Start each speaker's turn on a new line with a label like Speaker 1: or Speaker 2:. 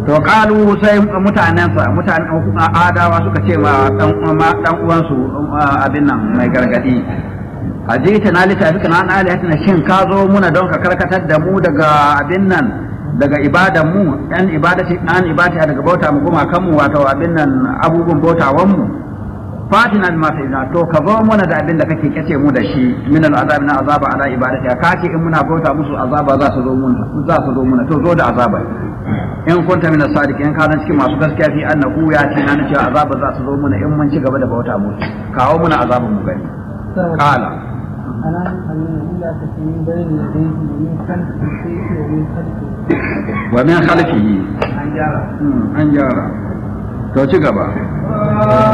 Speaker 1: to kalu sai mutanensa mutanen adawa suka ce ma dan uwansu abin nan mai gargadi a jita na littafi kana na alihatina shin ka zo muna don ka karkatar da mu daga abin nan daga ibadan mu yan ibadati an ibadati daga bauta mu kuma kanmu wato abin nan abubuwan bautawan mu fatina bima ta'ina to ka zo muna da abin da kake kace mu da shi min al'azab na azaba ala ibadati ka ce in muna bauta musu azaba za su zo muna za su zo muna to zo da azaba in kunta min as-sadiqin ka cikin masu gaskiya fi annahu ya ce na cewa azaba za su zo muna in mun ci gaba da bauta musu kawo muna azabin mu gani qala
Speaker 2: أنا أمين إلا تسمين بين يديه ومن خلفه الشيء ومن خلفه
Speaker 1: ومن خلفه
Speaker 2: عن جارة
Speaker 1: an gyara to ci gaba